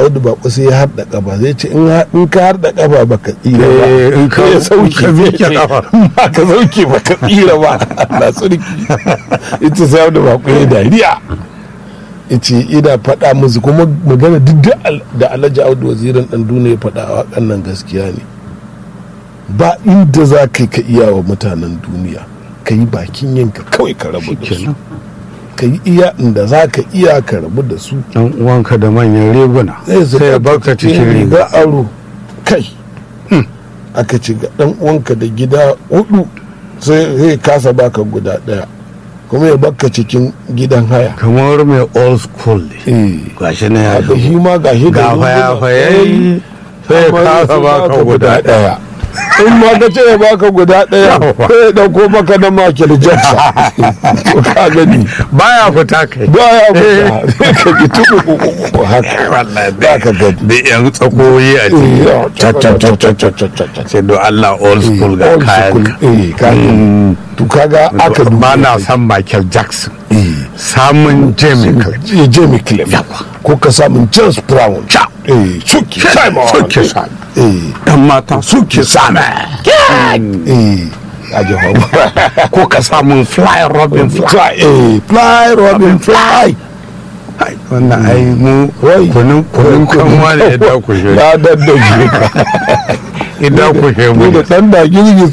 audu bako sai ya harda kafa zai ce in ha- in ka harda kafa baka tsira ba Eh, in ka- ya sauke ka miƙe kafa. ba ka sauke baka tsira ba na tsirki ita sai audu bako ya dariya ce ina faɗa musu kuma magana duk da al- da alhaji audu wazirin ɗan duniya ya faɗa a waƙan nan gaskiya ne ba inda za ka yi ka iya wa mutanen duniya ka yi bakin yinka kawai ka rabu da su kenan ka yi iya inda za ka iya ka rabu da su dan uwanka da manyan riguna sai ya baka cikin riga aro kai aka ci ga dan uwanka da gida hudu sai zai kasa baka guda daya kuma ya baka cikin gidan haya kamar mai old school ne eh gashi na ya haka shi ma gashi da ga riguna. fayafayayi sai ya Amma kasa sai baka guda ɗaya in ma ka ce ya baka guda daya Yawa. sai ya dauko maka na Michael Jackson to ka gani baya fita kai ba ya fita ka ji tuku kuku haka wallahi ba ka gani da yan tsakoyi a ciki Eh, Cat, cat, cat, cat, cat, cat, cat, cat. sai do Allah old school ga Old kayan school. eh kayan to kaga aka duba ba na san Michael Jackson eh samun Jamie Clark eh, Jamie Clef ko ka samun James Brown eh Chucky Simon Suke sami eh dan mata suke sami eh aje hawa ko ka samun Fly Robin Fly fly eh fly Robin fly Ai, wannan ai mu Wai. kunun kunun kanwa ne idan ku shi na daddage ka idan ku shi mu mu da dan da girgiz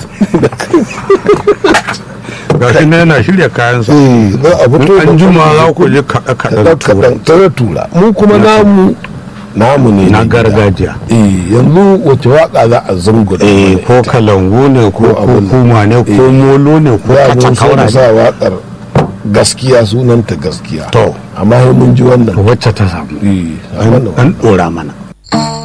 ga shi ne yana shirya kayansa eh za a fito in an juma za ku ji kaɗe kaɗen tura kaɗan tare tura mu kuma namu namu ne na na gida. gargajiya eh yanzu wace waka za a zungura eh ko kalangu ne ko Ko abin- kuma ne ko molo ne ko za mu kaca sai kaura mu ne sa wakar gaskiya sunanta gaskiya To. amma sai mun ji wannan wacce ta samu eh a wannan an ɗora mana